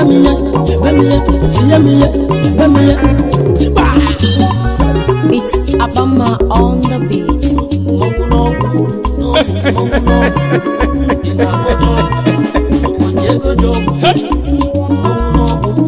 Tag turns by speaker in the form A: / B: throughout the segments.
A: ebe m ihe ebe m ihe tinye m ihe ebe m ihe Ịgba!
B: It's Abama on the beat.
A: Mmọnwụ n'ọgwụ, n'ọgwụ, mmọnwụ n'ọgwụ. Ị na-agbata ọgwụ, ụbọchị ego ji ọgwụ. Mmọnwụ n'ọgwụ,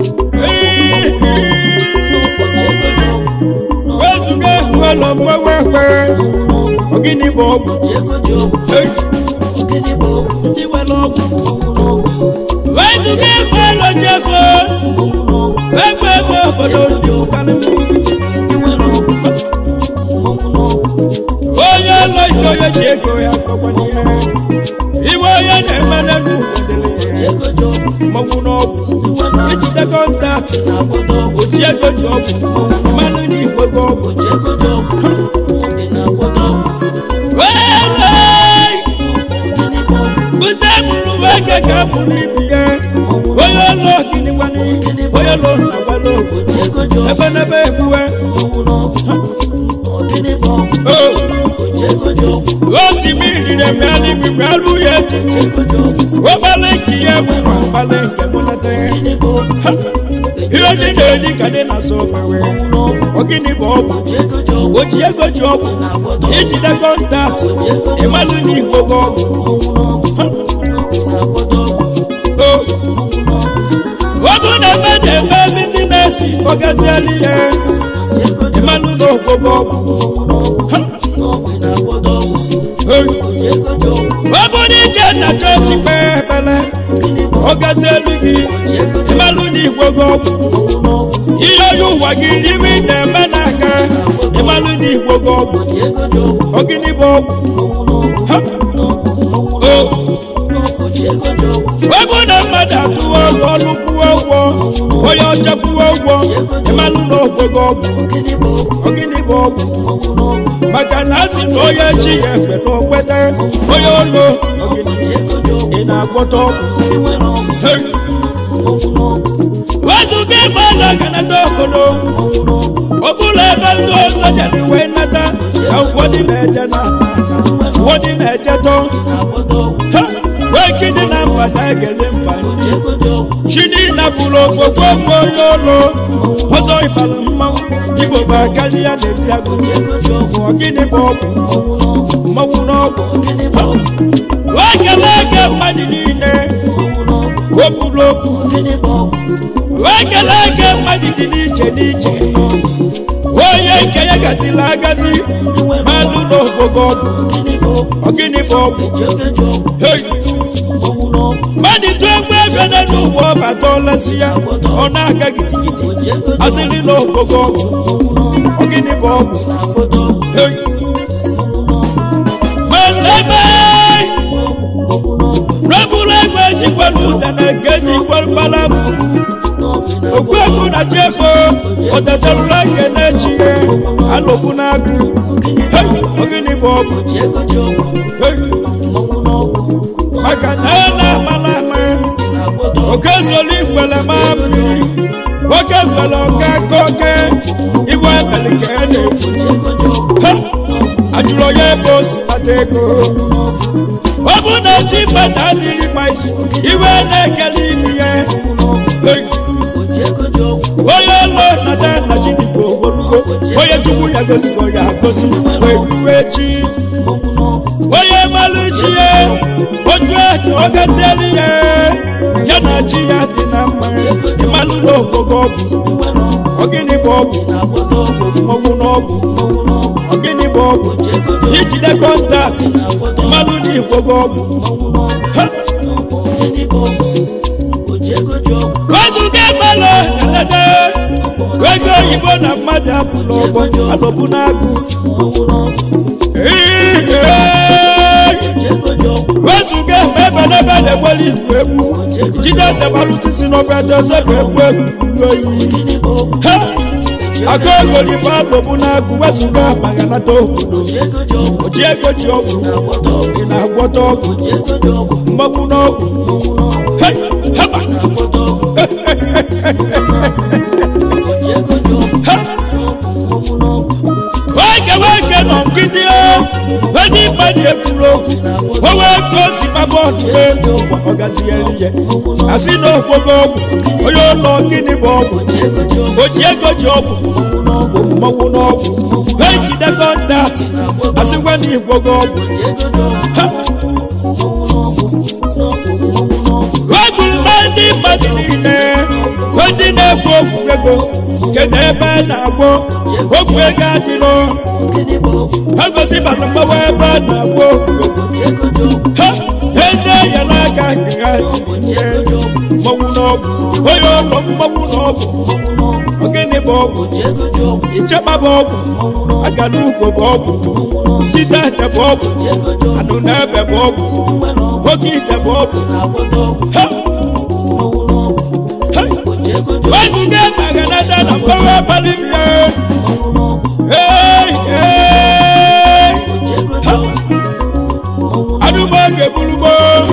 A: ụbọchị ego ji ọgwụ.
C: wezuga ụlọ mgbanwe ekpe ogini bụ ọgwụ
A: Ụbọchị ego ji ọgwụ. Ogini bụ ọgwụ, ndị nwere ọgwụ, mmọnwụ n'ọgwụ.
C: wezuga ekpe ụlọ chefu
A: Mmọnwụ n'ọgwụ,
C: ekpe ebe obodo jụkalị
A: ndị nwere ọgwụ, mmọnwụ n'ọgwụ.
C: onye ụlọ ike onye ji ego ya kpọkwala ihe iwe onye na-eme n'elu
A: Ụbọchị ego ji ọgwụ,
C: mmanwụ n'ọgwụ
A: ndị nwere ọgwụ.
C: ijide kọntaktị
A: na-agbata ọgwụ.
C: oji ego ji ọgwụ mmanụ na igwe gị ọgwụ
A: Ụbọchị ego ji ọgwụ, ị na-agbata ọgwụ.
C: wee
A: Gịnị bụ ọgwụ?
C: bụsa bụrụ nwoke ka bụrụ ibi ya onye ụlọ gịnị gwanị onye ụlọ na-agbalị ogwu
A: Ụbọchị ego ji ọgwụ.
C: ebe n'ebe egbuwe
A: Mmọnwụ n'ọgwụ. Ọ gịnị bụ ọgwụ? Ụbọchị ego ji ọgwụ.
C: osimiri na-emegharị igwe alụ ya eji
A: Ụbọchị ego ji ọgwụ.
C: ụgbalị nke ya bụ ma mgbalị nke mụnata ya
A: Gịnị bụ ọgwụ?
C: ihe ndị na-eri ka dị na-asọ omewe
A: Mmọnwụ n'ọgwụ.
C: ogini bụ ọgwụ
A: Ụbọchị ego ji ọgwụ.
C: oji ego ji ọgwụ
A: na-agbata ọgwụ.
C: ijide kọntaktị ịmalụ na igwe gị ọgwụ
A: Mmọnwụ n'ọgwụ. Ị na-agbata ọgwụ.
C: o
A: Mmọnwụ n'ọgwụ.
C: ọbụ na-eme na-eme bizinesi ọgaziela ihe
A: Ụbọchị ego ji
C: ịmalụ na ogbogo ọgwụ
A: Mmọnwụ n'ọgwụ. N'ọgwụ ị na-agbata ọgwụ.
C: Hey.
A: Ụbọchị ego ji ọgwụ.
C: ọ bụ na ije na chọọchị kpee ekpere
A: Gịnị bụ ọgwụ?
C: ọgazielu gị
A: Ụbọchị ego ji
C: ịmalụ na igwe gị ọgwụ
A: Mmọnwụ n'ọgwụ.
C: ihe onye ụwa gị n'ime ị na-eme n'aka ịmalụ na igwe gị ọgwụ
A: Ụbọchị ego ji ọgwụ.
C: ogini bụ ọgwụ
A: Mmọnwụ n'ọgwụ.
C: Ha.
A: N'ọgwụ, mmọnwụ
C: o
A: Ụbọchị ego ji ọgwụ.
C: ọ bụ na mmadụ atụwa ọgwụ ọlụ kwuo ụgwọ onye ọcha kwuo ụgwọ ịmalụ na ogwe gị ọgwụ
A: Gịnị bụ ọgwụ?
C: ogini bụ ọgwụ
A: Mmọnwụ n'ọgwụ.
C: maka na a sị na onye chi ya ekpe na okweta onye ụlọ
A: Ụbọchị ego ji ọgwụ.
C: ị na-agwọta ọgwụ
A: Ndị nwere ọgwụ.
C: Hey.
A: Mmọnwụ n'ọgwụ.
C: wezuga ịgba na kanata obodo
A: Mmọnwụ n'ọgwụ.
C: ọ bụla ebe ndị ọzọ jere wee nata ka ụfọdụ na-eje na ụfọdụ na-eje tọ
A: Na-agbata ọgwụ.
C: Ha! wee kidi na mba na-egele mba
A: Ụbọchị ego ji ọgwụ.
C: chidi na bụrụ ofogbo ogbe onye ụlọ ọzọ ịbara mmanwụ igbo bụ karịa n'ezi agụ
A: Ụbọchị ego ji ọgwụ.
C: ọ gịnị bụ ọgwụ
A: Mmọnwụ n'ọgwụ.
C: mmanwụ n'ọgwụ
A: Gịnị bụ ọgwụ?
C: wee kelee eke mmadụ niile
A: Mmọnwụ n'ọgwụ.
C: o kwuru okwu
A: Gịnị bụ ọgwụ?
C: wee kelee eke mmadụ dị n'iche n'iche onye nke ya gaziri agazi
A: Ndị nwere
C: malụ n'ogogo ọgwụ
A: Gịnị bụ ọgwụ?
C: ọ gịnị bụ ọgwụ
A: Ụbọchị ego ji ọgwụ.
C: Hey!
A: Mmọnwụ n'ọgwụ.
C: mmadụ tụọ egbe ebe na n'ụwa ọbata ọlasị ya ọ na-aga gidigidi
A: Ụbọchị ego ji
C: asịrị n'ogogo ọgwụ
A: Mmọnwụ n'ọgwụ.
C: ọ gịnị bụ ọgwụ
A: Na-agbata ọgwụ.
C: Hey!
A: Mmọnwụ n'ọgwụ.
C: malebe
A: Mmọnwụ n'ọgwụ.
C: rebụrụ egbe ejikwara ụda na nke ejikwara mkpalabu
A: N'ọgwụ na-agbata
C: okpuegbu na chefo ọdatarụla nke na-echi ya alụkwu na-agụ Hey! ọ gịnị bụ ọgwụ
A: Ụbọchị ego ji ọgwụ.
C: Hey!
A: Mmọnwụ n'ọgwụ.
C: maka na a na-amala ama
A: Na-agbata ọgwụ.
C: oke zoli ngwele ma mmiri nwoke ngwele ọka aka oke igwe ebele ka a na-ekwu
A: Ụbọchị ego ji ọgwụ.
C: Ha! ajụrụ onye ebe o si kpata ego ọ bụ na chi mmadụ adịghị mma isi iwe na-ekele ibu ya Hey!
A: Ụbọchị ego ji ọgwụ.
C: onye ụlọ nata na chineke ogologo onye chukwu ya gozikọ ya agozi wee ruwe chi
A: Mmọnwụ n'ọgwụ.
C: onye malụ chi ya otu etu ọ gaziela ya ya na chi ya dị na mma ịmalụ na ogogo ọgwụ
A: Ndị nwere ọgwụ.
C: ọgịnị bụ ọgwụ
A: Na-agbata ọgwụ.
C: ọgwụ n'ọgwụ
A: Mmọnwụ n'ọgwụ.
C: ọgịnị bụ ọgwụ
A: Ụbọchị ego ji ọgwụ.
C: ijide kọntaktị
A: Na-agbata ọgwụ.
C: ịmalụ na igwogo ọgwụ
A: Mmọnwụ n'ọgwụ.
C: Ha!
A: Gịnị bụ ọgwụ? Ụbọchị ego ji ọgwụ.
C: wezuga emelụ elede ego oyibo na mmadụ apụla ọgbọ alọbụ na-agụ
A: Mmọnwụ n'ọgwụ.
C: Ihe!
A: Ụbọchị ego ji ọgwụ.
C: wezuga ebe n'ebe na-egbeli igwe egwu jide tebalụtisi n'ofe dozie bụ egwu egwu oyi
A: Gịnị bụ ọgwụ?
C: ha agụ ego libe alọbụ na-agụ wezuga maghanata obodo
A: Ụbọchị ego ji ọgwụ.
C: oji ego ji ọgwụ
A: Na-agbata ọgwụ.
C: ị na-agwọta ọgwụ
A: Ụbọchị ego ji ọgwụ.
C: mgbagbu n'ọgwụ
A: Mmọnwụ n'ọgwụ.
C: Hey! haba
A: Na-agbata ọgwụ. Ụbọchị ego ji ọgwụ.
C: ha
A: Mmọnwụ n'ọgwụ.
C: wege wege nọ nkịtị o onye mmadụ ekwuru okwu o wee ka o si gbaba ọdụ elu ọgaziere ihe asị na okpogo ọgwụ onye ụlọ gịnị bụ ọgwụ oji ego ji ọgwụ mmọnwụ n'ọgwụ ha ejide kọntaktị asịkwa na igwogo ọgwụ ha wegụrụ na ndị mmadụ niile bụ ndị na-egwu ogwu ego kedu ebe a na-agwọ ogwu ego adịrọ ha gosi mana mgbawa ebe a na-agwọ ogwu ha eze enyela aka nke ha mmọnwụ n'ọgwụ onye ụlọ mmọnwụ n'ọgwụ ogene bụ ọgwụ ichekpa bụ ọgwụ agala ugwo bụ ọgwụ jide ete bụ ọgwụ anụ na ebe bụ ọgwụ oge ite bụ ọgwụ ha wezuga maganata na mgbawa abalị bịa Hey, hey. Ha. anụmọge burugbo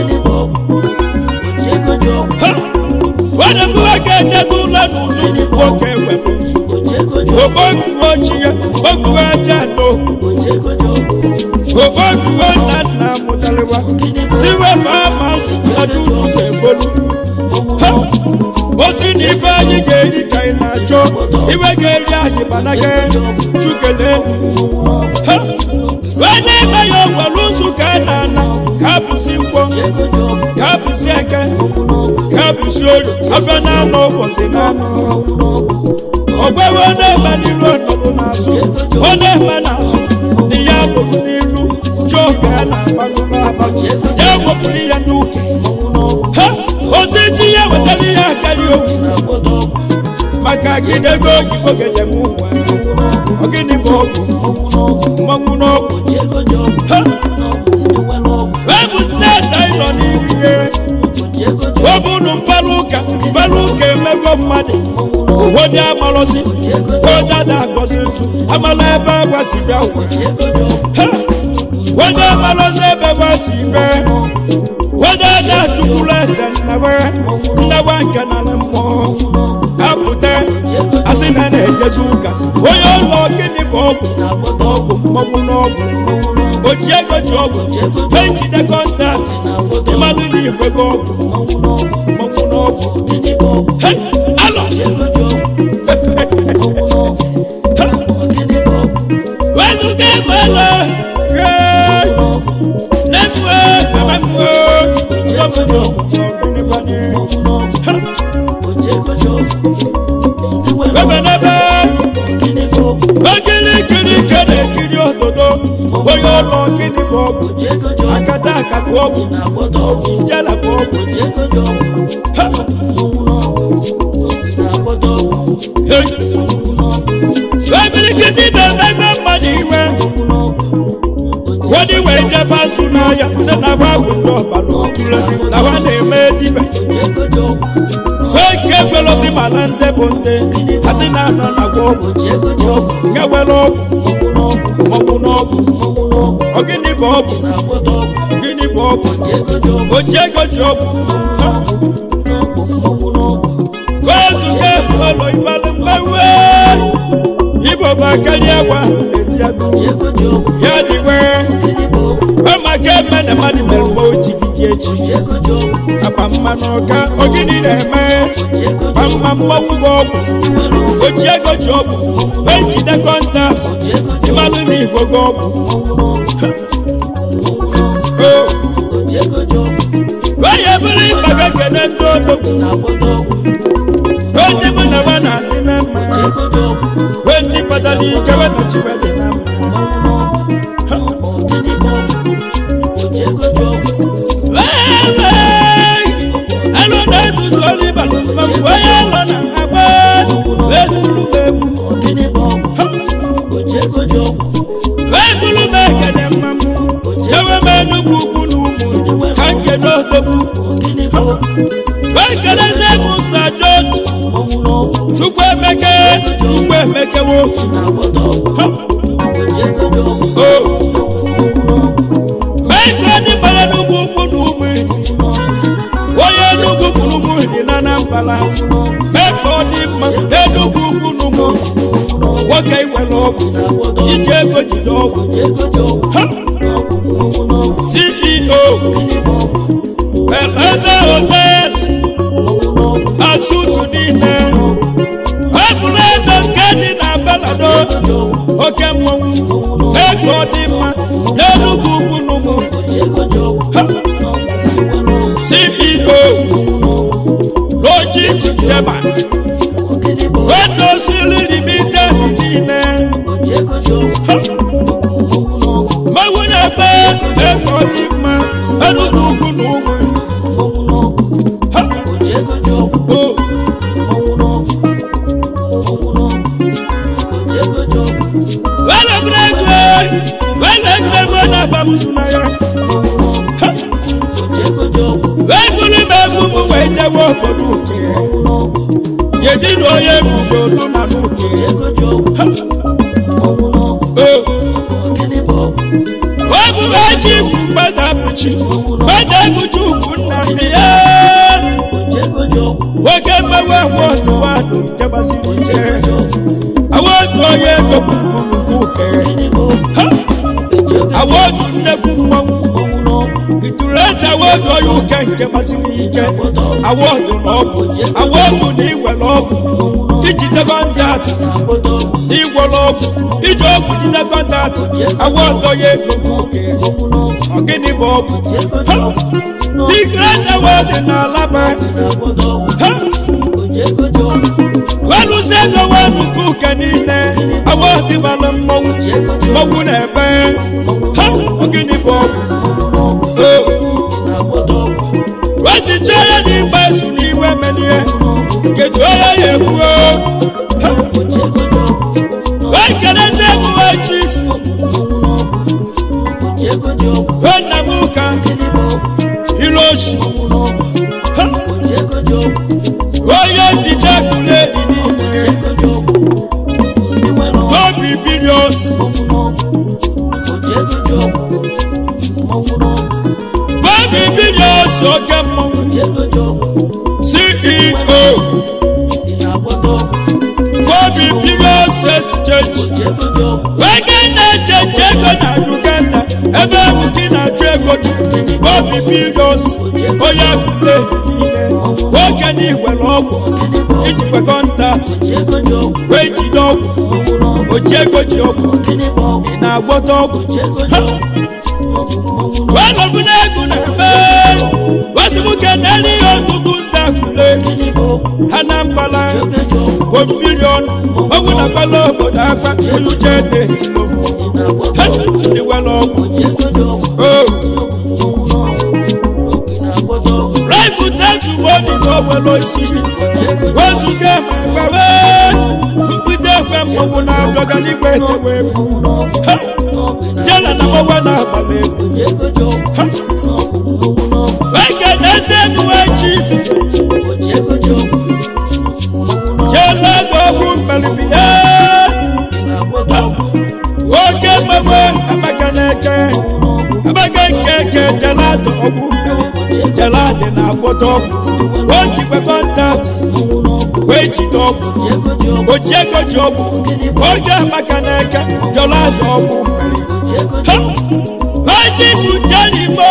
C: nwanne m nwoke etego ụlọ n'ụlọ nwoke wepụ ogboguo chi ya ogbuo aja n'okwu ogboguo nna nna mụtarawa si wepụ ama nzukọta ụtụtụ efolu Ha! osi na ife anyị ga-eri ka ị na-achọ iwe ga-eri anyị mana ga chukele Ha! onye ime ya ọgwara ụzụ ka a na-ana ka abụsi nkwọ ka abụsi eke ka abụsi olu afọ na-anọ ụbọchị na-anọ ọgbawe onye eme n'ilu ọnọdụ n'azụ onye eme n'azụ na ya bụrụ n'ilu chọọ ka a na-agbago n'abalị ya wepụrụ ya n'uke ha ozi chi ya wetara ya akarị okwu maka gịnị ego oyibo ga-ejem ụwa ọ gịnị bụ ọgwụ mmanwụ n'ọgwụ ha webụzi na-eta ịnọ n'ihu ihe ọ bụ unu mkpara ụka mkpara ụka emego mmadụ onye amalọzi onye ada agọzi nzu amala ebe agwa si bịa ụwa Ha! onye amalọzi ebe gwa si bịa onye ada chukwuru ese nnawe nnawe nke nala mmụọ apụta asị na na-ejezi ụka onye ụlọ gịnị bụ ọgwụ ọgwụ mmọnwụ n'ọgwụ oji ego ji ọgwụ ejide kọntaktị ịmalụ na igwego ọgwụ mmọnwụ n'ọgwụ Hey, alọ wezuga egbela nefuwe emefuwe yọmụjọ webenebe okirikiri ke na-ekiri ododo onye ụlọ gịnị bụ ọgwụ akata aka bụ ọgwụ njela bụ ọgwụ Ha! Hey! ebirikiti na-emegbe mmadụ iwe wọ́n wẹ̀ jẹ́ báṣu n'ahịa sị na wa bụ ndị ọbara otule na wa na-eme dibe feke ekwelosi mana ndị bụ ndị asị na anọ na gwa ọgwụ nye were ọgwụ ọgwụ n'ọgwụ ọgịnị bụ ọgwụ gịnị bụ ọgwụ oji ego ji ọgwụ gozu ga-ebu ụlọ ịbalị mgbanwe igbo bụ akarịa gwa ezi agụ ya dịwe ọmaka eme na mmadụ mere mgbe o ji gị echi akpa mmanụ ọka ogini na-eme kpa mma mmanwụ bụ ọgwụ oji ego ji ọgwụ ejide kọntaktị ịmalụ na igwe gị ọgwụ onye bụrụ ịbaga kene ndị odogwu onye mụ na nwa na-adị na mma ndị kpatara ike we na chiwe dị na mma elu na-etutu olu ịbalụ mmanwụ onye elu na-agba egwuru egwu egwuru m ekene mmanwụ jewe m enugwu ugwu na ugwu ka nkene odogwu wekeleze m ụzọ jotu chukwu emeke chukwu emeke wosu mee ka ndị gbara n'ugwu ukwu na ụmụ onye enugwu kwuru ụmụ dị na anambra mee ka ọ dị mma n'enugwu ukwu na ụmụ nwoke iwere ọgwụ iji ego jide ọgwụ Ha! ceo eleze hotel sutu niile ebulu ego nke dị na belado oke mmọnwụ ego dị mma n'enugwu ugwu n'ugwu Ha! ceo lojik deba wedosiri limited niile Ha! mmanwụ na-ebe ego dị mma enugwu ugwu n'ugwu Ha! o welebrego welebrego na-abamusu na ya Ha! wee buru m egwu m wee jewe obodo uke yedịrị onye ebubo olu na n'uke Ha! o wee buru eji ifu gbadapụchi gbadapụchi ugwu nna nne ya nwoke mmewe wọdụ wadụ jebasiri ike awodu onye ego gburugburu uke Ha! awodu nnekwu mmanwụ itulete awodu onye uke nke masịrị ike awodu na ọgwụ awodu na igwere ọgwụ ijide kọntatị igwere ọgwụ iji ọgwụ jide kọntatị awodu onye ego bụ uke ọgịnị bụ ọgwụ Ha! the great award na alaba Ha! welusi ego wenu nke uke niile awọdị mara mmọnwụ mmọnwụ na-ebe ha ọgịnị bụ ọgwụ wesicha onye dị mgba esu n'iwe menie kedu onye ya ebuo Ha! wee kelezi emuwe chief wee nna m ụka ilochi Ha! onye zite kuledi niile n'obi bilions n'obi bilions oke mmọnwụ ceo n'obi bilions exchange ego na-echeche ego na uganda ebe ewuki na-achụ ego dị n'obi bilions onye kuledi niile nwoke na igwere ọgwụ ijikwa kọntaktị wee jide ọgwụ oji ego ji ọgwụ ị na-agwọta ọgwụ Ha! wee nọbụ n'ego na-eme wesibuke n'elu ihe ọtụtụ nzakule anambala bụ milion ọgwụ na kwala obodo akpa eluche na-eti ha ndị were ọgwụ o raịfụ tetu bọdi na owelo isi wezuga ma gbawe mkpịta ekwe mmọnwụ na-afọ ga n'igwe etewe egwu Ha! jela na mgbawe na-agbala egwu Ha! weke na-eze emuwe chief jela ego ọgwụ mkpalibihe nwoke mgbawe amaka na-eke amaka nke eke jelada ọgwụ jelada na-agwọta ọgwụ o jikwa kọntaktị wee jide ọgwụ oji ego ji ọgwụ oge amaka na-eke jelada ọgwụ ha ojifu jenigbo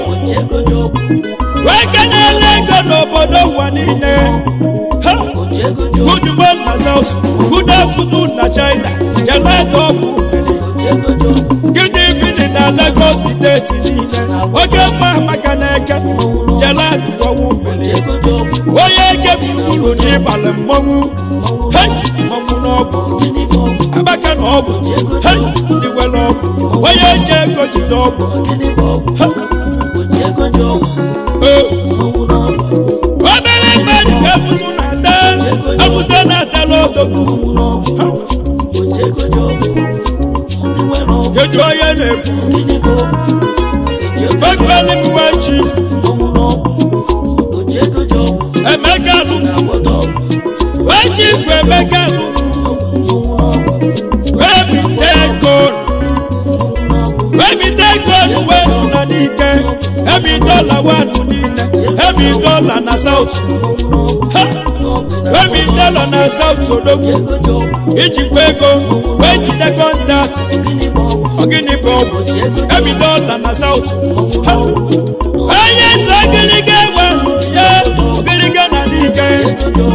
C: nwoke na-ele ego n'obodo ụwa niile ha good man na south good afternoon na china jelada ọgwụ gịnị fini na lagos steeti niile oge mma maka na-eke jelada ọgwụ onye eke gburugburu n'ịbalị mmọnwụ hei mmọnwụ n'ọgwụ abaka na ọgwụ hei ndị nwere ọgwụ onye ji ego jide ọgwụ Ha! o obere mmadụ ka abụzụ na-ata abụzụ na-atala odogwu kedu onye na-ekwu gbagbali mwa chief emeka lụ wee chief emeka lụ wee bite gold wee bite gold wee nụ na n'ike emi dọla wanụ niile emi dọla na saut ha emi dọla na saut odogwu ijikwa ego wee jide kọntaktị ọgịnị bụ ọgwụ emi dọla na saut ha onye eze ogiriga ewe ya ogiriga na n'ike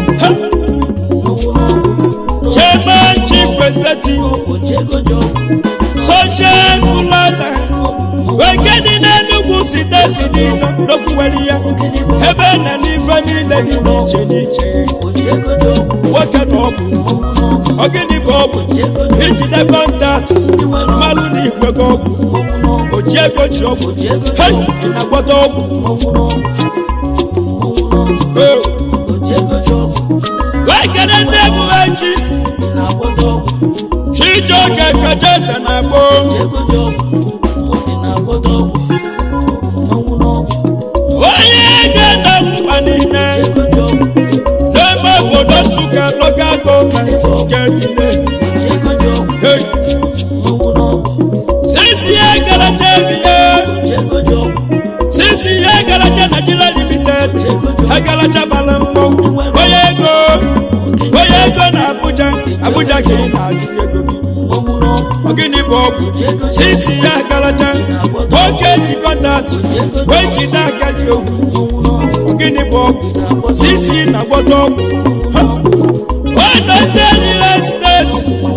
C: niile dị n'iche n'iche nwoke na ọgwụ ogini bụ ọgwụ ijide kọntaktị mmalụ na ikwego ọgwụ oji ego ji ọgwụ hei ị na-agwọta ọgwụ Ee. wee kedezi emume chi chijioke kajete na gboo onye ga-ede mkpa niile n'ime obodo nsụka lokal gọọmenti nke niile Hey. sisi ya garacha ebiye sisi ya garacha Nigeria limited agaracha bala mmọnwụ onye ego onye ego na Abuja Abuja ka ị na-achụ ego gị ogini bụ ọgwụ sisi ya garacha nwoke ji kọntaktị wee jide aka dị ogwu ogini bụ ọgwụ sisi na-agwọta ọgwụ Ha. Wanda ndị real estate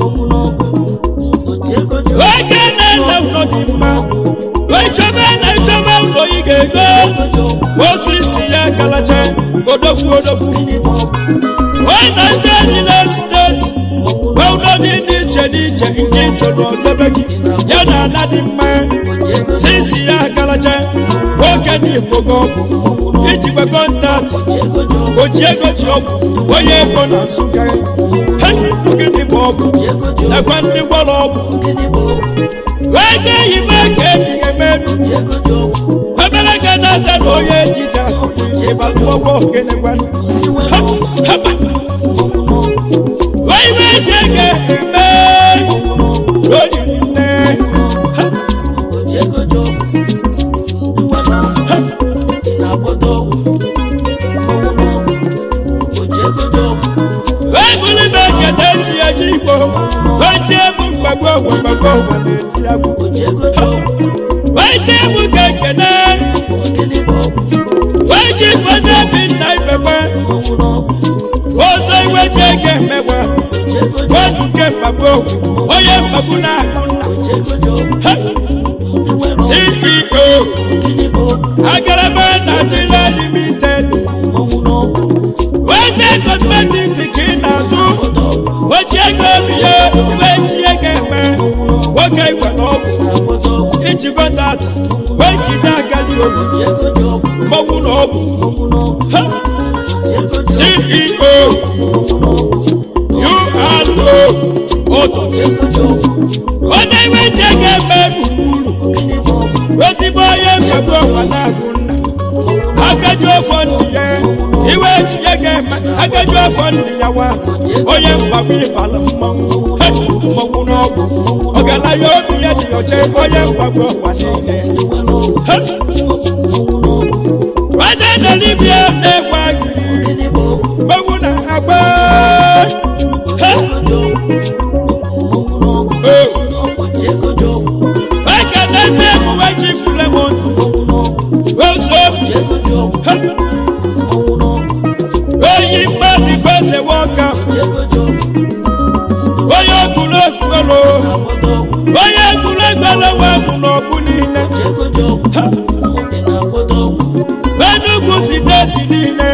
C: nwoke na-ele ụlọ dị mma wee chọba na ịchọba ụlọ ị ga-ego osisi ya garacha odogwu odogwu Wanda ndị real estate wee ụlọ dị n'iche n'iche nke ịchọrọ dobe gị ya na ala dị mma sisi ya garacha nwoke na igbogo ọgwụ ijikwa kọntaktị oji ego ji ọgwụ onye ego na nsụka hei gịnị bụ ọgwụ nakwa ndị gwọrọ ọgwụ wee ga eyibe ka eji emedu obere ka na-asa na onye ejije ahụ ịbalụ ọgbọ gịnịkwanụ Ha, haba. wee ibe eji ego eme oyi nne Ha, wee bụrụ ibe ekete ji eji igbo wee jee bụ mgbagbo ogwe mgbagbo ogwe na-esi agwụ wee jee bụ ka ekene wee ji fọzie bi nna ibekwe ọzọ iwe ji ego emegbe wezuke mgbagbo ogwe onye mgbagbu na-ahụ nna Ha, ceo agaraba nigeria limited weze cosmetics ka ị na-azụ oji ego bie iwe ji ego eme nwoke igwe na ọgwụ iji kọntaktị wee jide agadi ogu mmanwụ na ọgwụ Ha, ceo uro otos onye iwe ji ego eme gburugburu ezigbo onye mmegbu ọkwa na-agụ nna agaju ọfọ ndị ya iwe ji ya ga-eme agaju ọfọ ndị ya wa onye mgbagbu ịbala mmanwụ He, mmanwụ n'ọgwụ ọgaranya obi ya dị ọcha onye mgbagbu ọkwa niile He. weze delibia na-egwe gị mmanwụ na-agba He. Oh. weke n'ezi emume ji fulemon ozo oyi mmadụ gbeze nwoke afọ onye egwuregwu elo onye egwuregwu elo wee bụ n'ọgbụ niile enugwu steeti niile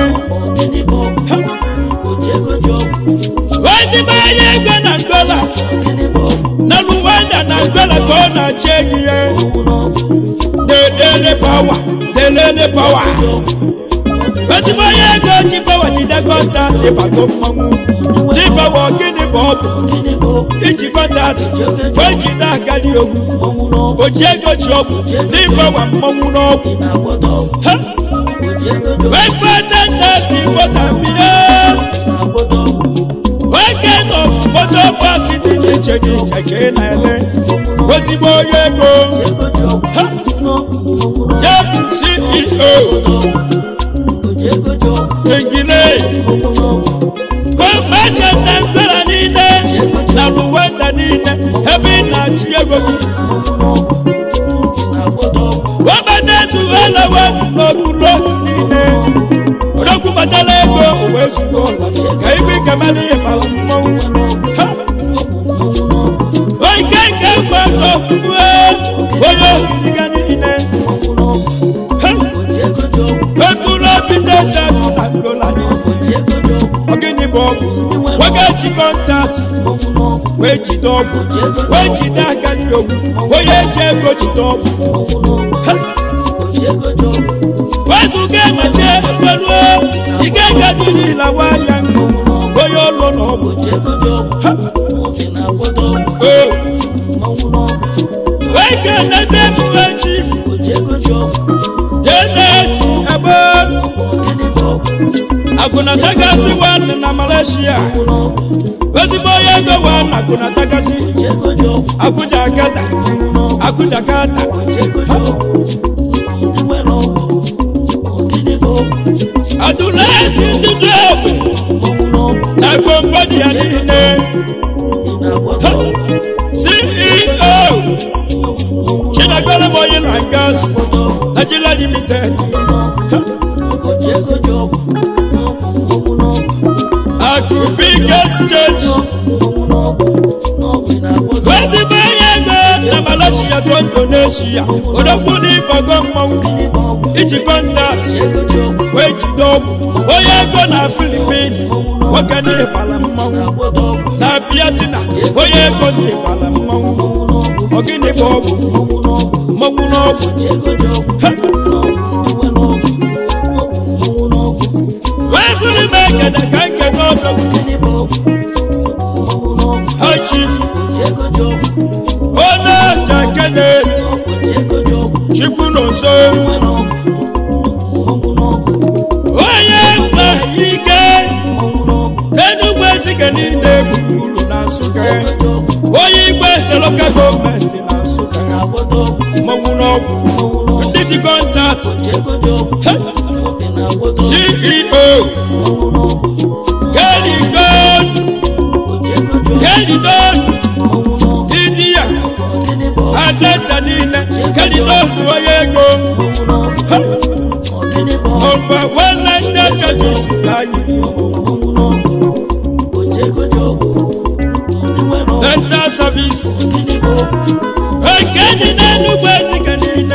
C: ezigbo onye ego na ndola na luwanda na ndola ka ọ na-achị ego ihe delele pawa delele pawa ezigbo onye ego ji pawa jide kọntaktị bago mmanwụ n'ịbawa gịnị bụ ọgwụ iji kọntaktị wee jide agadi ogwu oji ego ji ọgwụ n'ịbawa mmanwụ n'ọgwụ Ha! wee fete ntasi bọtambiye nwoke nọf moto bọsị dị n'iche n'iche ka ị na-ele ezigbo onye ego Ha! ya bụ ceo ingile kọmashọn na ndara niile na luwenda niile ebe ị na-achụ ego gị webata ezughelawe n'okpuru otu niile odogwu batala ego wee zugo ụlọ ka igwe kemala ihe bara mmọnwụ Ha! oike nke mgbe ego kwue onye okiriga niile Ha! ekpuru obi ndị eze bụ na ngola ọgwụ nwoke ji kọntaktị wee jide ọgwụ wee jide aka ndị ogwu onye ji ego jide ọgwụ Ha! wezuga emachi efeluo ike gadiri lawa anya nkụ onye ọlụ na ọgwụ Ha! o wee kenezi ebuwe chief jeneti ebe agụnatagasi nwanne na malaysia ezigbo onye ego wa na agụnatagasi abuja gada abuja gada adụlasi ndị dị egwu na gbombodi ya niile ceo chinagolo moyi na gas nigeria limited akubi gas change ezigbo onye ego na malaysia go indonesia odogwu n'ịgbago mmanwụ iji kọntaktị wee jide ọgwụ onye ego na filipin nwoke n'ịgbala mmanwụ na biatina onye ego n'ịgbala mmanwụ ọgịnị bụ ọgwụ mmanwụ n'ọgwụ wee bụrụ m ekene ka nke n'ọdọgwụ ha chief onye aja kenet chukwu n'ụzọ onye mma ike n'enugwu ezike niile gburugburu na nsụka onye igwe loka gọọmenti na nsụka mmanwụ n'ọgwụ ndị ji kọntaktị ceo keligon keligon idiya adata niile keligon onye ego ọba wẹlẹ ndé jọjú sí láyé dental service ekeni n'enugwu ezike niile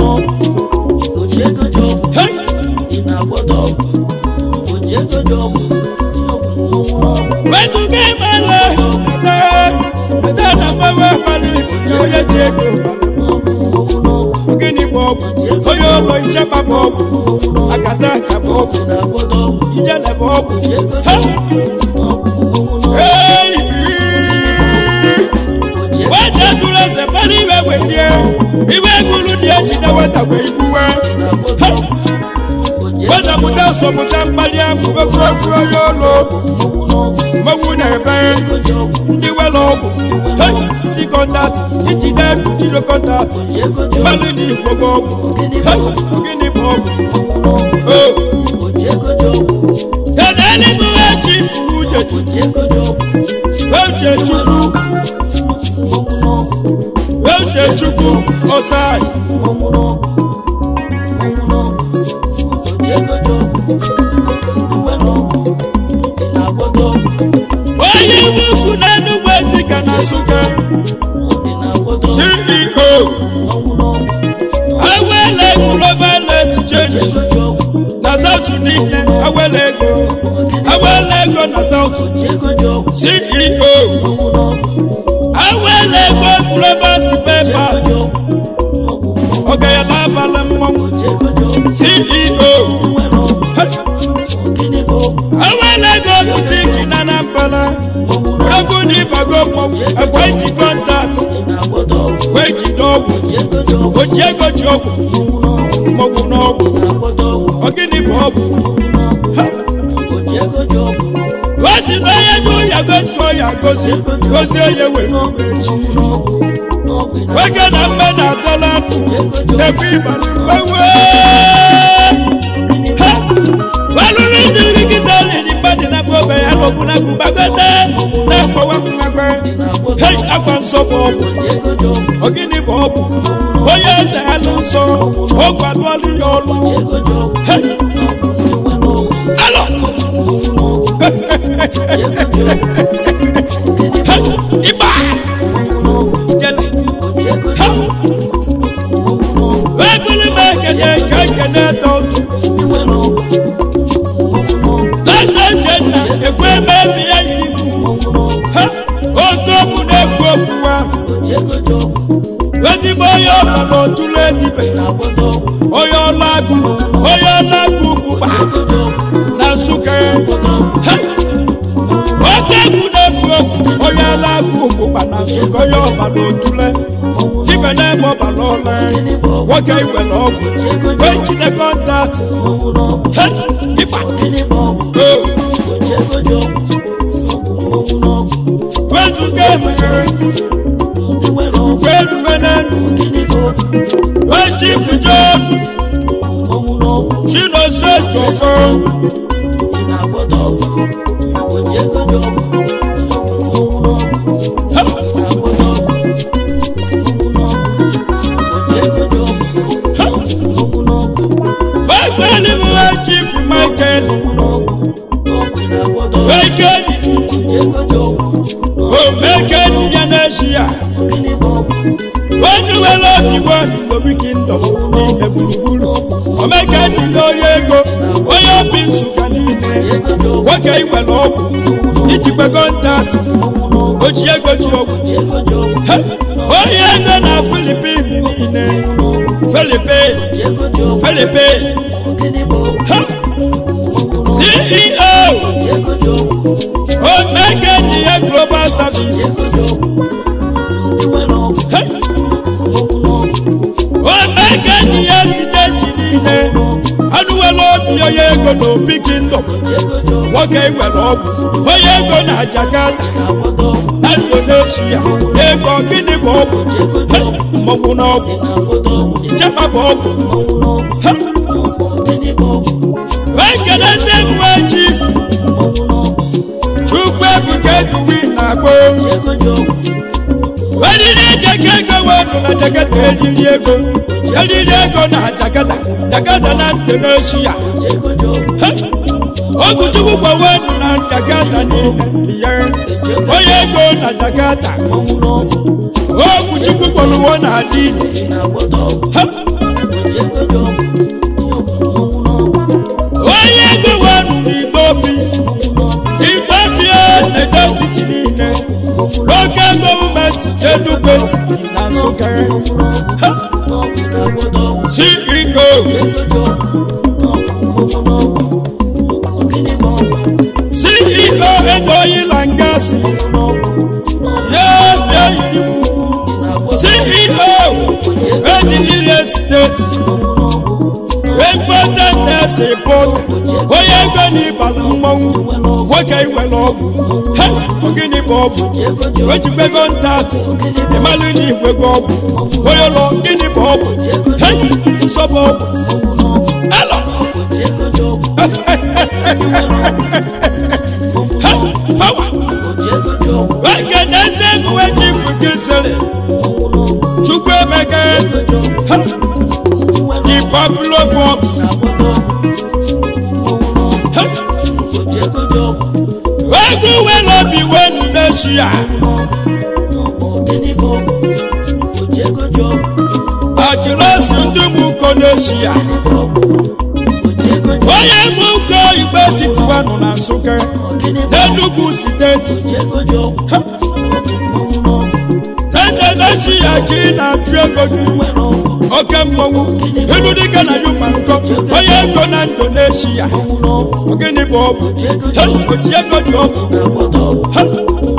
C: wezuga imele ede na mgbanwe mmadụ na onye ji ego gịnị bụ ọgwụ onye ụlọ ichekwa bụ ọgwụ akata aka bụ ọgwụ ijele bụ ọgwụ Hey! weta duru eze mmadụ iwe werie iwe gụrụ dị ejide weta wee igbuwe wetapụta sọpụta mkpali ahụ egwuregwu onye ụlọ mmanwụ na-ebe ndị were ọgwụ Hey! ndị kọntaktị ijide jide kọntaktị mmadụ dị igbogo ọgwụ Hey! gịnị bụ ọgwụ o kedu eluigwe chi furu uche uche chukwu uche chukwu ọsai onye wufu n'enugwu ezika na nsụka ceo awele global exchange na south niile awele ego awele ego na south ceo awele ego global papers ọgayala abalị mmọnwụ ceo awele ego butiki na anambra rọgbu na ịbago mmọnwụ agwa iji kọntaktị wee jide ọgwụ oji ego ji ọgwụ mmọnwụ n'ọgwụ ọgịnị bụ ọgwụ gosi na onye ji ụya gosi ma ọya gosi gosi onye were nwoke na mbe na azala ndụ ekwe ịbalị mgbanwe walụrụ ndị nkịta liri mmadụ na mgbe ya lọbụ na gụbagote na-akpọwa mmekwe hei akwa nsọ bụ ọgwụ ọgịnị bụ ọgwụ onye eze ya nụ nsọ ọ gwadụọlụ ya ọlụ Hei! alọ Hei! ịgba Ijele. Hei! wee bụrụ m ekene ka ekene dọtụ dọkta uchenna ekwe eme agụ onye na-agụ ụgbụgba na nsụka Ha! oke egwu na-egwu egwu onye na-agụ ụgbụgba na nsụka onye ọbara otule ibe na-eme ọbara ọla nwoke iwere ọgwụ wee jide kọntaktị Ha! ịba o wezuga emeghere wee ruwe n'elu wee chifu jon chinoso jọfọ wee gbeli m wee chifu michael wee kedi o mekedi ya n'echi ya wee nuwere obi wee obi kingdom niile gburugburu omekedi na onye ego onye obi nsụka niile nwoke iwere ọgwụ ijikwe kọntaktị o ji ego ji ọgwụ Ha! onye ego na filipin niile filipin filipin Ha! ceo omekedi ya global service Ha! omekedi ya site ji niile anụwela obi onye ego na obi kingdom nwoke iwere ọgwụ onye ego na jakarta na indonesia ego gịnị bụ ọgwụ Ha! mmọnwụ na ọgwụ ichekwa bụ ọgwụ Ha! wee kelezi mwe chief chukwu ebuka eduwi na agbo eriri ejeke ego wee na jakata eriri ego eriri ego na jakata jakata na indonesia Ha! oguchukwu gbawe na jakata niile ya onye ego na jakata oguchukwu gbaluwo na adịile Ha! onye ego wee n'igbo bi igbo bie na-edo titi niile n'oge gọọmenti enugwu etiti na nsụka Ha! ceo ceo ego oyila ngasi ya bịa yiri m ceo ediliri esteti important nurse report onye ego n'ịbala mmọnwụ nwoke iwere ọgwụ Ha! ogini bụ ọgwụ ojibego ntatị ịmalụ na igwego ọgwụ onye ụlọ gịnị bụ ọgwụ Ha! nsọ bụ ọgwụ elo Ha! pawa nwoke na-eze emuwe chifu gị sịrị chukwu emeka Ha! the popular forms Ha! ego were obi wenu n'echi ya akịlasị ndị mụko n'echi ya onye mụko igbe etiti wanụ na nsụka n'enugwu steeti nende n'echi ya ka ị na-achụ ego gị oke mmọnwụ ilu dịka na yuma nkọ onye ego na indonesia ogini bụ ọgwụ Ha! oji ego ji ọgwụ Ha!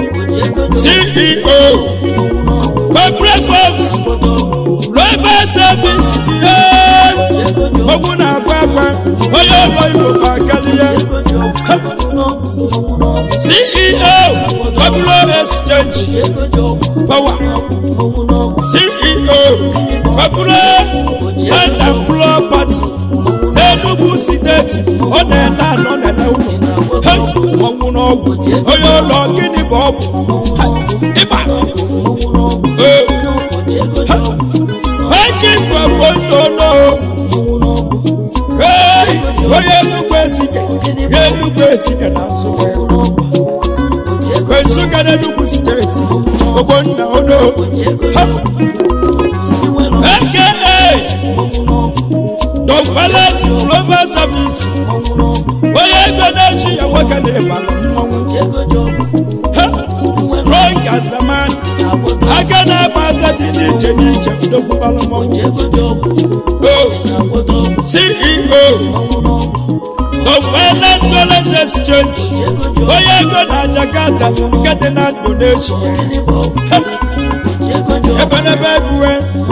C: ceo corporate firms global service ee ogwu na-agba agba onye ụlọ igbo bụ akalie Ha! ceo popular exchange power ceo popular and employer party n'enugwu steeti ọ na-ele anọ na-ele ụlọ Ha! ọnwụ n'ọgwụ onye ụlọ gịnị bụ ọgwụ Ha! ịba ee Ha! eji fọgbo nnono ee onye enugwu ezike ya enugwu ezike na nsụka nsụka na enugwu steeti ogbonna ono Ha! aka Don Valet Global Service onye ego na-echi ya nwoke na-ebala mmọnwụ Ha! strong as a man aka na-agba aza dị n'iche n'iche ndokwubala mmọnwụ o ceo exchange onye ego na jakarta nke dị na indonesia ebenebe ebuwe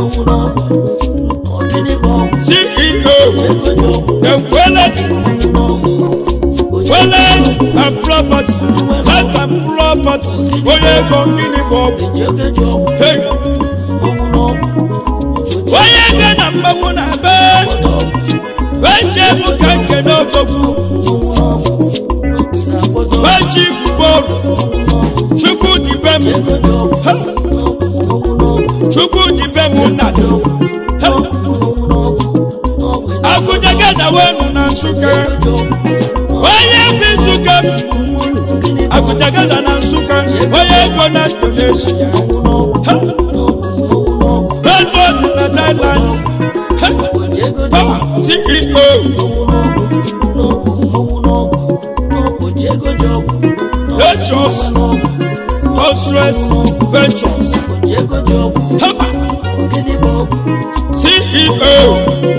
C: ceo ekwelet welet and property life and properties onye ego gịnị bụ ọgwụ hey onye ego na mmanwụ na be weche bụ ka nke n'ogogwu wechi bọọlụ chukwu dibe m chukwu dibe m nna dị agụjagada wenu na nsụka onye bi nsụka agụjagada na nsụka onye ego na indonesia redford na thailand power ceo ventures constructs ventures haba ceo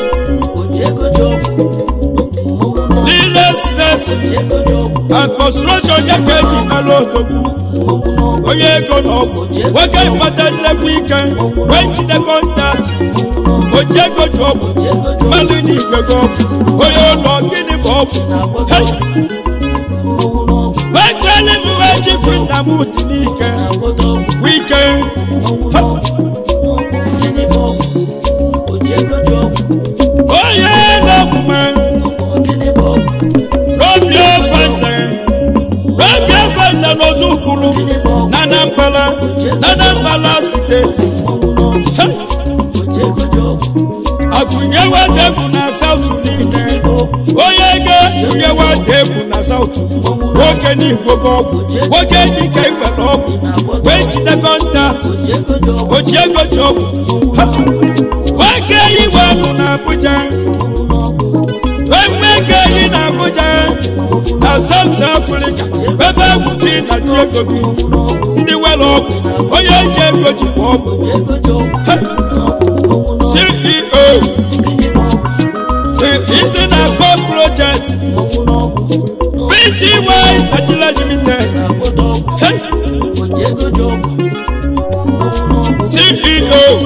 C: real estate and construction yẹ kẹ́jì mẹ́lò òdòdó onye ego na ọgwụ nwoke ịkpata nnekwu ike wee jide kọntaktị oji ego ji ọgwụ mmadụ na igwe gị ọgwụ onye ụlọ gịnị bụ ọgwụ Hey! wee kelee m wee chifu nna m dị n'ike wike onye na-omume robio fese robio fese n'ozu kwuru na anambala na anambala steeti Hey! agụnyewe egwu na saụtụ niile onye ga-agụnyewe egwu na saụtụ nwoke n'igbo gị ọgwụ nwoke dịka iwere ọgwụ wee jide kọntaktị oji ego ji ọgwụ Ha! nwoke iwe ọgwụ na abụja wee nwee ego eyi na abụja na saụt afrịka ebe egwu gị na ji ego gị ndị were ọgwụ onye ji ego jikwa ọgwụ Ha! ceo isi na co project pty nigeria limited Hey! ceo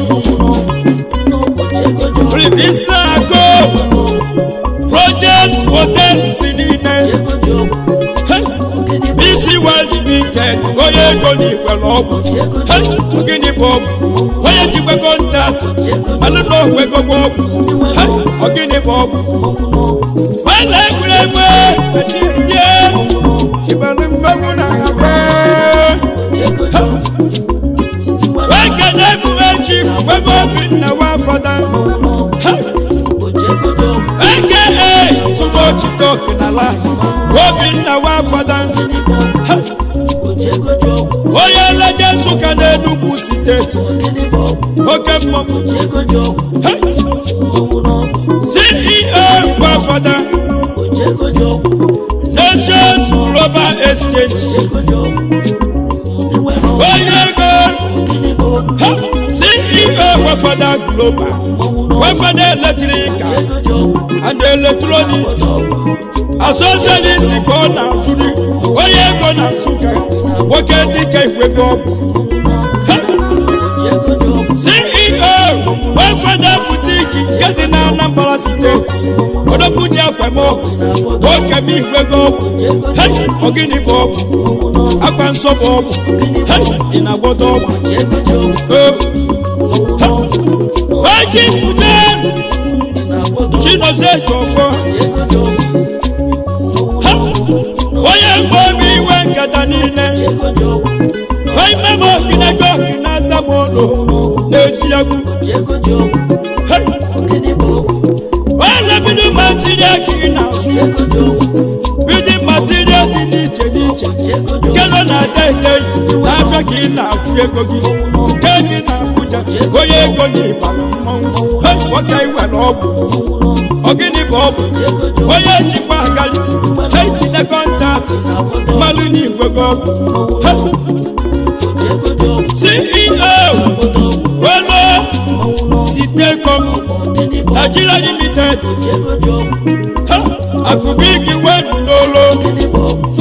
C: isi na co project hotel si niile Hey! isi world limited onye ego na ikwere ọgwụ Hey! gịnị bụ ọgwụ onye jikwa kọntaktị malụ na onwe gogbo ọgwụ Hey! ọgịnị bụ ọgwụ Wala egwuregwu ejiye ịbalị mgbanwe na agba Weke na-egwuwe chief webe obi nna wa fada Weke e tụrụ ochite ọkịnala obi nna wa fada Onye nleje Nsụka na Enugu steeti oke mmọnwụ CEO gwa fada Nations Global Exchange onye ego ha ceo wefada global wefada electricals and electronics asosialisi ka ọ na-azụri onye ego na nsụka nwoke dịka igwego ọgwụ Ha! ceo wefada butiki nke dị na anambra steeti odokwuji akwemọgwụ nwoke m igwego ọgwụ Hey! ọgịnị bụ ọgwụ akwa nsọ bụ ọgwụ Hey! ị na-agbọdọ ọgwụ Weji fute Chinozie Jọfọ Ha! onye mgbe obi iwe nkata niile wee mebe okinego okina zamolo n'ezi egwu Hey! wee lebido material ka ị na-azụ bidi material dị n'iche n'iche nke nọ na deidei n'afịa ka ị na-achụ ego gị nke gị na Abuja onye ego na ịbara mmọnwụ Hey! nwoke iwere ọgwụ ọgịnị bụ ọgwụ onye jikwa agali ejide kọntaktị mmalụ n'igwe gị ọgwụ Hey! ceo welo sitecom nigeria limited Ha! akụbigi wenu n'olo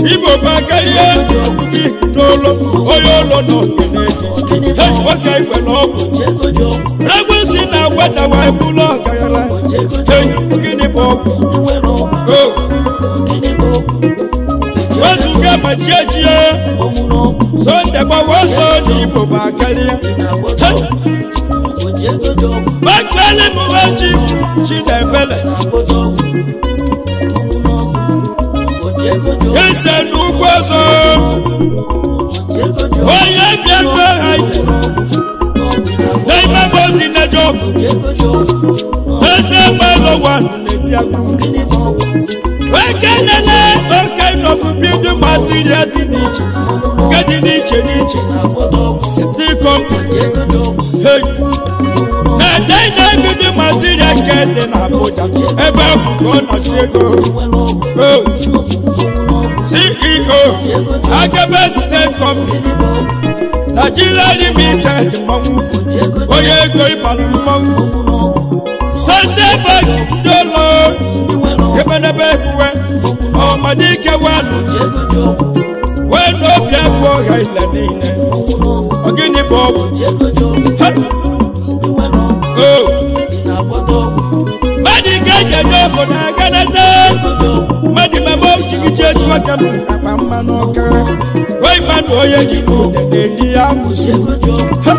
C: ọgwụ gị n'ụlọ onye ụlọ na okenye hei nwoke igwe na ọgwụ regwesi na nweta wee bụrụ ọgaranya hei gịnị bụ ọgwụ o wezuga ma chi ejie sonde gbawa ọsọ n'igbo bụ akarịa hei Bakwele m nwa chief Chidebele ese n'ugwu ọzọ onye bịakwa ha ije n'ime bụ dị na jọb eze gbalụ ụwa n'ezi akwa oke nene oke nọfụ bido material dị n'iche nke dị n'iche n'iche steel company hey na-edenye bido material nke dị na Abuja ebe ọ bụ ka ọ nọchi ego oh. CEO Agaba State Company Nigeria Limited mmanwụ onye ego ịbalụ mmanwụ Sunday Bank dolo ebenebe ebuwe ọmadike wanụ wee n'obi agụ ọha ile niile ọgịnị bụ ọgwụ Ha! o mmadụ ike ejeje ọgwụ na aganata mmadụ mama ojigiji echi aka m akpa mmanụ ọka wee mmadụ onye ji n'ụdị na-eji ya amụsị Ha!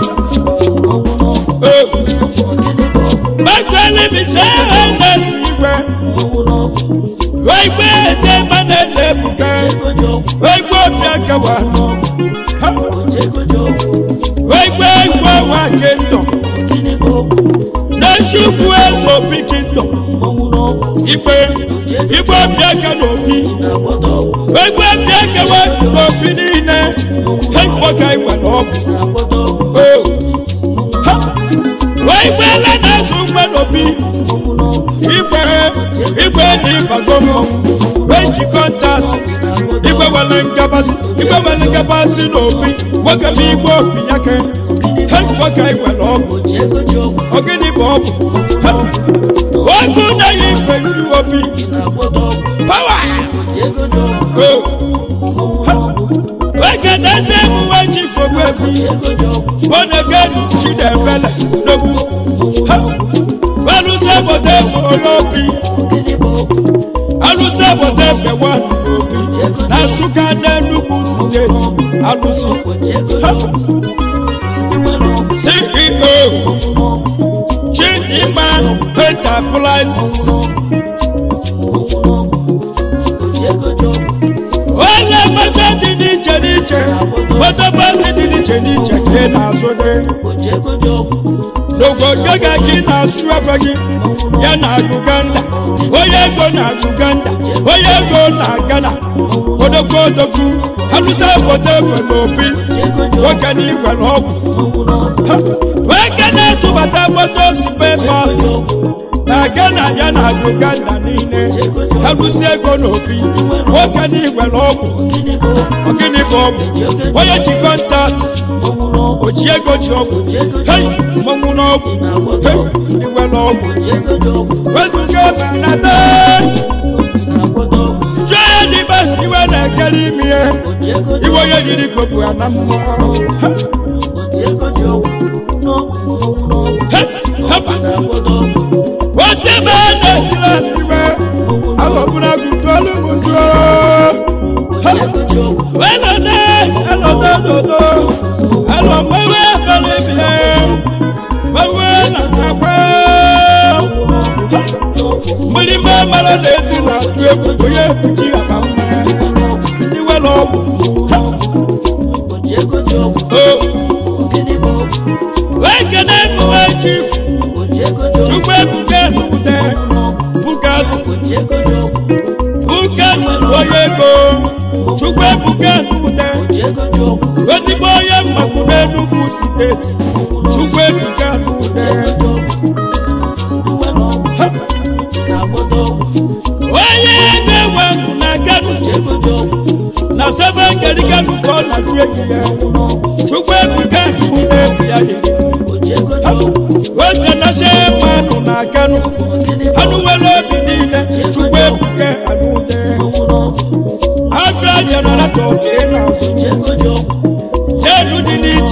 C: o gbakwele bise ha na-esi igwe wee gbe eze mmanụ na-ebuga wee gbe obi akawa Ha! wee gbe egwu ọnwa kingdom na-echukwu eze obi kingdom ikpe igwe obi aka na obi egwu obi aka wee n'obi niile ha nwoke igwe na ọgwụ o ha wee gbeela na-azụ mgbe n'obi igwe igwe na ịbago mmọnwụ wee ji kọntaktị igwe wele ngabasị igwe wele ngabasị n'obi nwoke bụ igwe obi ya ke ha nwoke igwe na ọgwụ ogini bụ ọgwụ Ha! ogu na-eyi ife ndị obi pawa o Ha! wege na-eze emuwe ji fogbu efi bonegenu chidebele n'ogbu Ha! alụsị obodo efe olobi alụsị obodo efe wanụ n'obi na nsụka n'enugwu steeti alụsị Ha! ceo chidimma enterprises onye moto dị n'iche n'iche moto bọsị dị n'iche n'iche ka ị na-azụ gị n'obodo ga ka ị na-azụ efe gị ya na uganda onye ego na uganda onye ego na ghana odogwu odogwu alụsa obodo efe n'obi nwoke na igwe na ọgwụ Ha! nwoke na-etụbata moto sipepas na ghana ya na uganda niile alụsi ego n'obi nwoke na igwe na ọgwụ ọgịnị bụ ọgwụ onye ji kọntaktị o ji ego ji ọgwụ hei mmanwụ n'ọgwụ hei igwe na ọgwụ wezuga banata jụọ ya dị bas iwe na-ekere ime ihe iwe onye jiri kopu ya na mmụọ Ha! He! hapa wọ́n bá nàìjíríà níbẹ̀ alọ̀bùnà gùdọ́lù mùsùlùmí. wẹ́lọ̀dẹ́ ẹlọ́dẹ́ dòdò ẹlọ́mọ́wé fẹ́lẹ́ bìẹ́ mọ́wé nàjàpẹ́. mgbìlímọ̀ mara na-esi na-atụ egwu onye ebuji akpa mma iwe n'ọgwụ. wee kene emume chifu chukwu ebuka n'ude bukasi bukasi onye ego chukwu ebuka n'ude ezigbo onye mmakwu n'enugwu steeti chukwu ebuka n'ude onye ego enwe ndụ na kanu na sebe ngeri kanu ka ọ na-ajụ enyi ya chukwu ebuka n'ude bụ ya yiri wete na shemanu na kanu anụ nwere obi niile chukwu ebuka anụ ude afọ jenaratọ ka ị na-azụ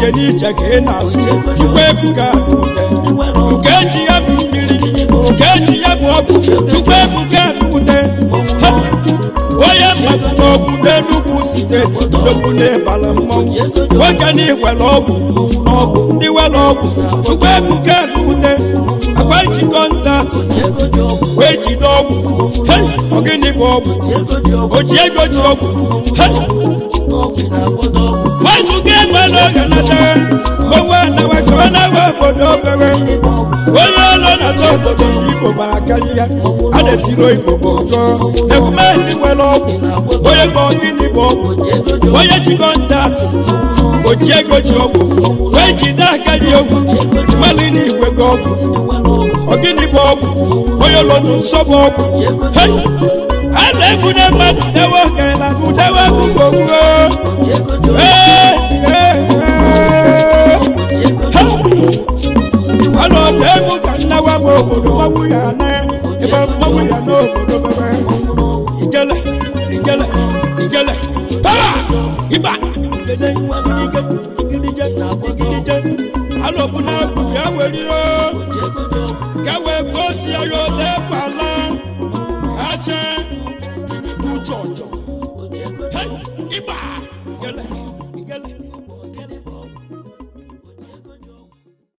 C: ije n'ije ka ị na-azụ chukwu ebuka n'ute nke eji ya bụ mmiri nke eji ya bụ ọgwụ chukwu ebuka n'ute Ha! onye mmadụ ọgwụ n'enugwu steeti n'okwu n'ịbala mmọnwụ nwoke na iwere ọgwụ n'ọgwụ ndị were ọgwụ chukwu ebuka n'ute agwa ji kọntaktị wee jide ọgwụ Hey! ọ gịnị bụ ọgwụ o ji ego ji ọgwụ Hey! nwezuga ego n'oge nata owe anawa ka ọ na-ewe obodo obere onye ọlụ na-atọ obodo igbo gbara karịa a na-esiri oyibo bụ ụkọ emume ndị nwere ọgwụ onye bụ gịnị bụ ọgwụ onye ji kọntaktị o ji ego ji ọgwụ wee jide aka dị ogwu mmalụ na igwe gị ọgwụ ọgịnị bụ ọgwụ onye ụlọ nụ nsọ bụ ọgwụ Hey! a na-ebunye mmadụ dewe oge na udewe gbugbo ọnụ ọdụ egwu ka nnawa m obodo mmanwụ ya na ebe mmanwụ ya n'obodo bebe igele igele igele para ịba alọbụ na abụ ya were o ka wee votu ya ya ode kpala ka chee du jọjọ ịba igele igele